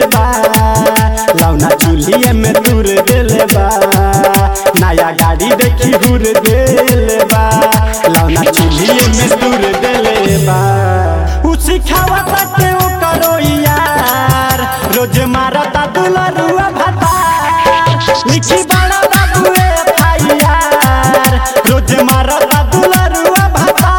बा लौना चूल्हिए में तुर देले बा नया गाड़ी देखी हुर देले बा लौना चूल्हिए में तुर देले बा उ सिखावत के ओ करो यार रोज मारता दुलरुआ भाता लिखी बड़ा बाबुए फाइयार रोज मारता दुलरुआ भाता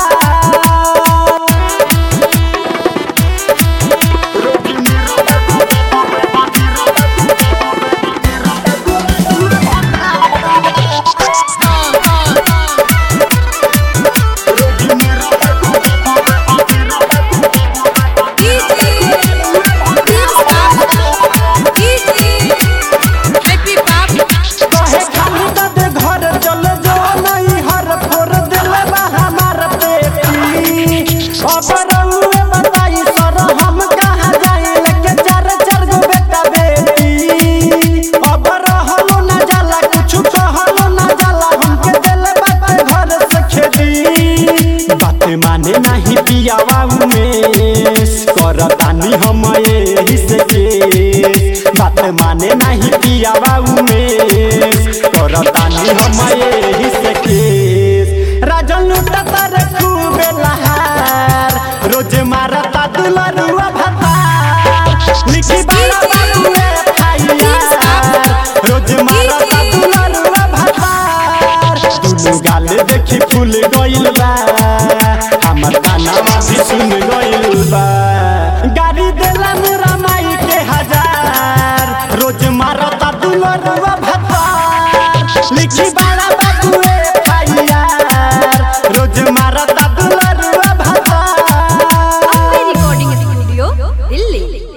Happy Pop. कहे खाली दद घर चल जो नहीं हर फोर दिल बा हमार पेटी अब रउए बताई सर हम कहाँ जाई लेके चार चार गो बेटा बेटी अब रहलो ना जाला कुछ कहलो ना जाला हमके दिल बाटे घर से खेदी बात माने नहीं पियावा उमेश करतानी हम एही से केस बात माने नहीं पियावा उमेश करतानी हम एही से केस राजन लुटता रे खूबे लहार रोज मारता दुलरुआ भाता लिखी बाला बाबुए खाइयार रोज मारता दुलरुआ भाता दुनु गाल देखी फूल गइल बा हमर कानावा भी सुन गइल बा गाड़ी देला मेरा माई के हजार रोज मारता दुलरुआ भाता लिखी बाला बाबुए